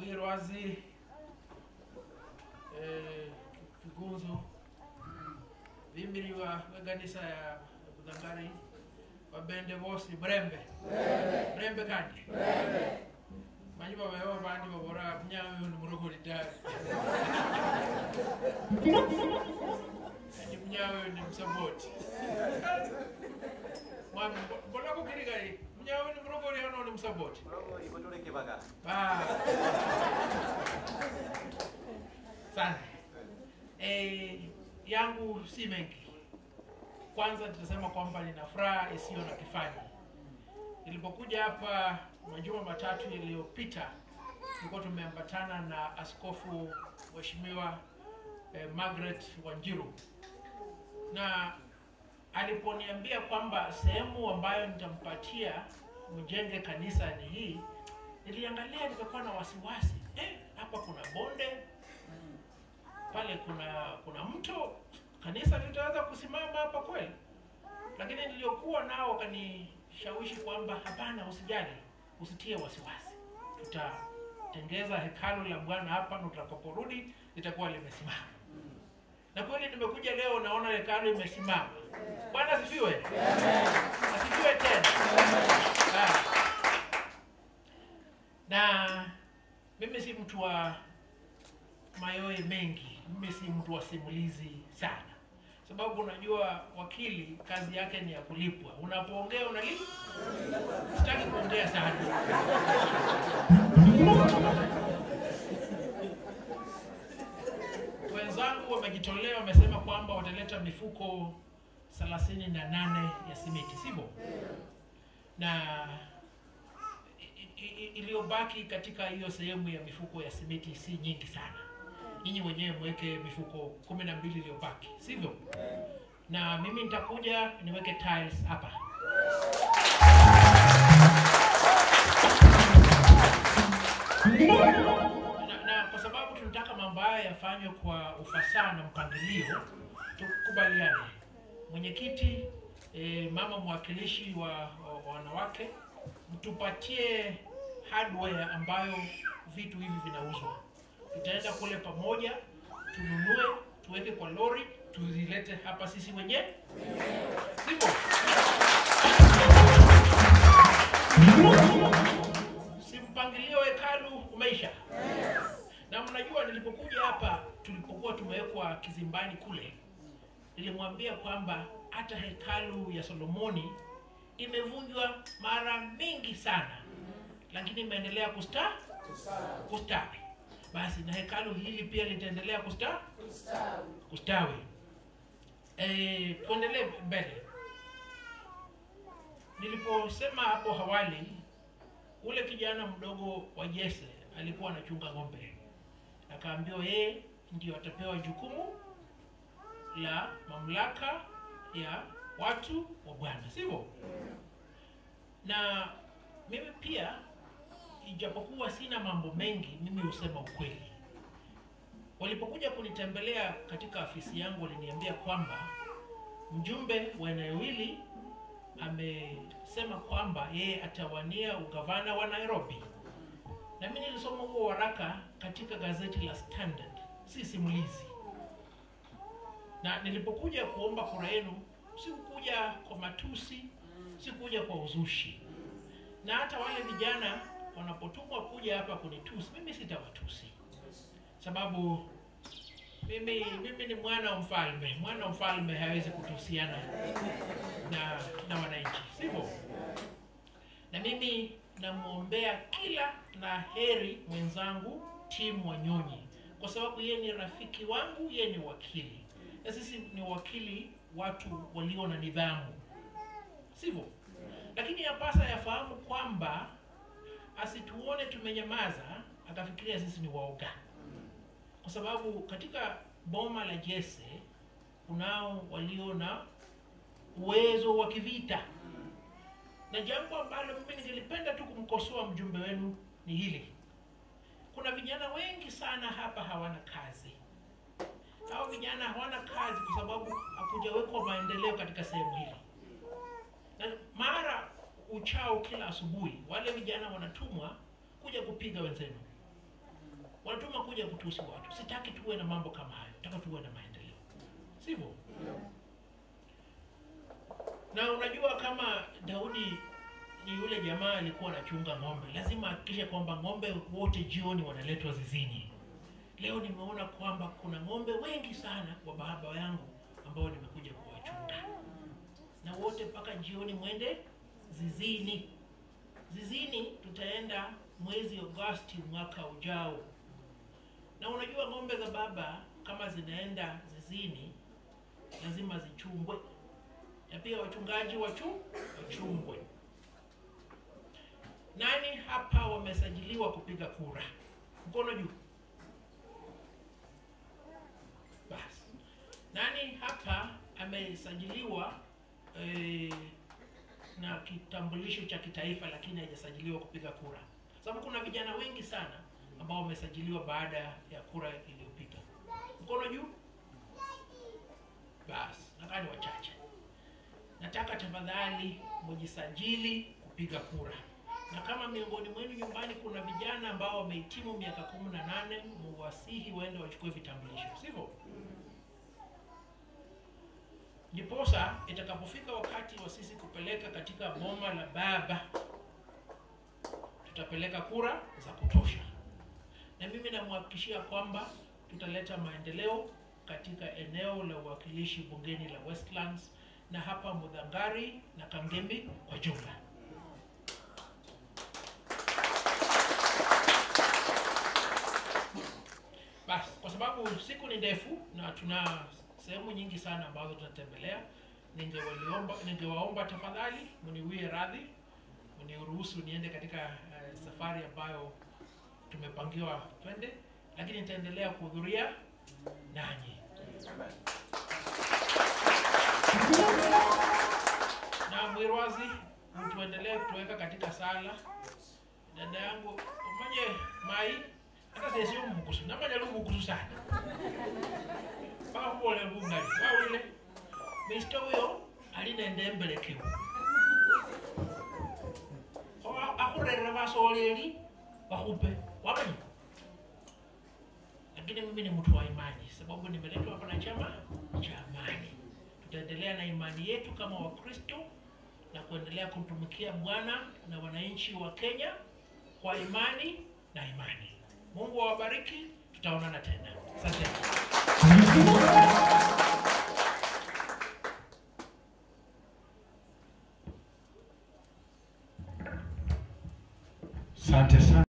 mwirwazi eh, kigunzu vimiriwa veganisa ya budangari vabende vosi mrembe mrembe kandi manyi vavewa vandi vavora mnyawe ni murogori dari ani mnyawe ni msaboti mwami mbona kukirikari mnyawe ni murogori ano ni msaboti Ah. sana eh, yangu si mengi kwanza tutasema kwamba nina furaha isiyo na kifani nilipokuja hapa majuma matatu yaliyopita tulikuwa tumeambatana na askofu mheshimiwa eh, margaret wanjiru na aliponiambia kwamba sehemu ambayo nitampatia mjenge kanisa ni hii niliangalia nikakuwa na wasiwasi eh, hapa kuna bonde pale kuna kuna mto kanisa litaweza kusimama hapa kweli lakini niliokuwa nao wakanishawishi kwamba hapana usijali usitie wasiwasi tutatengeza hekalu la bwana hapa na utakaporudi litakuwa limesimama na kweli nimekuja leo naona hekalu imesimama bwana asifiwe asifiwe tena Ah. na mimi si mtu wa mayoe mengi mimi si mtu wa simulizi sana sababu unajua wakili kazi yake ni ya kulipwa unapoongea unalipwa sitaki kuongea sana wenzangu wamejitolea wamesema kwamba wataleta mifuko thelathini na nane ya simiti sivyo na i- i- i- iliyobaki katika hiyo sehemu ya mifuko ya simiti si nyingi sana nyinyi wenyewe mweke mifuko kumi na mbili iliyobaki sivyo na mimi nitakuja niweke tiles hapa na, na kwa sababu tunataka mambo haya yafanywe kwa ufasaha na mpangilio tukubaliane mwenyekiti e, mama mwakilishi wa, wa, wa wanawake mtupatie hardware ambayo vitu hivi vinauzwa tutaenda kule pamoja tununue tuweke kwa lori tuzilete hapa sisi wenyewe sivyo si mpangilio hekalu umeisha na mnajua nilipokuja hapa tulipokuwa tumewekwa kizimbani kule nilimwambia kwamba hata hekalu ya solomoni imevunjwa mara mingi sana lakini imeendelea kusta kustawi basi na hekalu hili pia litaendelea kusta kustawi e, tuendelee mbele niliposema hapo hawali ule kijana mdogo wa jese alikuwa anachunga ng'ombe akaambiwa yeye ndio atapewa jukumu la mamlaka ya watu wa bwana sivyo na mimi pia ijapokuwa sina mambo mengi mimi husema ukweli walipokuja kunitembelea katika afisi yangu waliniambia kwamba mjumbe wa eneo hili amesema kwamba yeye atawania ugavana wa nairobi na mi nilisoma huo waraka katika gazeti la standard si simulizi na nilipokuja kuomba kura yenu sikukuja kwa matusi sikuja kwa uzushi na hata wale vijana wanapotumwa kuja hapa kunitusi mimi sitawatusi sababu mimi mimi ni mwana wa mfalme mwana wa mfalme hawezi kutusiana na na wananchi sivyo na mimi namwombea kila la heri mwenzangu timu wanyonyi kwa sababu yeye ni rafiki wangu yeye ni wakili na sisi ni wakili watu walio na nidhamu sivyo lakini yapasa yafahamu kwamba asituone tumenyamaza akafikiria sisi ni waoga kwa sababu katika boma la jese kunao walio na uwezo wa kivita na jambo ambalo mimi ningelipenda tu kumkosoa mjumbe wenu ni hili kuna vijana wengi sana hapa hawana kazi hao vijana hawana kazi kwa sababu hakujawekwa maendeleo katika sehemu hili na mara uchao kila asubuhi wale vijana wanatumwa kuja kupiga wenzenu wanatuma kuja kutusi watu. Sitaki tuwe na mambo kama hayo, nataka tuwe na maendeleo, sivyo? Na unajua kama Daudi ni yule jamaa alikuwa anachunga ng'ombe, lazima ahakikishe kwamba ng'ombe wote jioni wanaletwa zizini. Leo nimeona kwamba kuna ng'ombe wengi sana wa baba yangu ambao nimekuja kuwachunga, na wote mpaka jioni mwende zizini. Zizini tutaenda mwezi Agosti mwaka ujao, na unajua ng'ombe za baba kama zinaenda zizini lazima zichungwe, na pia wachungaji wachu wachungwe. Nani hapa wamesajiliwa kupiga kura? Mkono juu. Basi, nani hapa amesajiliwa eh, na kitambulisho cha kitaifa lakini hajasajiliwa kupiga kura? Sababu kuna vijana wengi sana ambao wamesajiliwa baada ya kura iliyopita. Mkono juu. Basi, nakaa ni wachache. Nataka tafadhali mjisajili kupiga kura na kama miongoni mwenu nyumbani kuna vijana ambao wamehitimu miaka kumi na nane muwasihi waende wachukue vitambulisho, sivyo? Ndiposa itakapofika wakati wa sisi kupeleka katika boma la baba, tutapeleka kura za kutosha, na mimi namhakikishia kwamba tutaleta maendeleo katika eneo la uwakilishi bungeni la Westlands na hapa Mudhangari na Kangembe kwa jumla. Basi, kwa sababu siku ni ndefu na tuna sehemu nyingi sana ambazo tunatembelea, ningewaliomba ningewaomba tafadhali mniwie radhi, mniruhusu niende katika uh, safari ambayo tumepangiwa twende, lakini nitaendelea kuhudhuria nanyi na mwirwazi, tuendelee kutuweka katika sala. Dada yangu umanye mai hata sesi umukusu namanya lumukusu sana pakubole lungali wawile misito huyo alinende embelekewu akurerera basoleli bakupe wamanyi lakini mimi ni mtu wa imani sababu nimeletwa hapa na chama cha amani tutaendelea na imani yetu kama wakristo na kuendelea kumtumikia bwana na wananchi wa kenya kwa imani na imani mungu awabariki tutaonana tena asante Asante sana.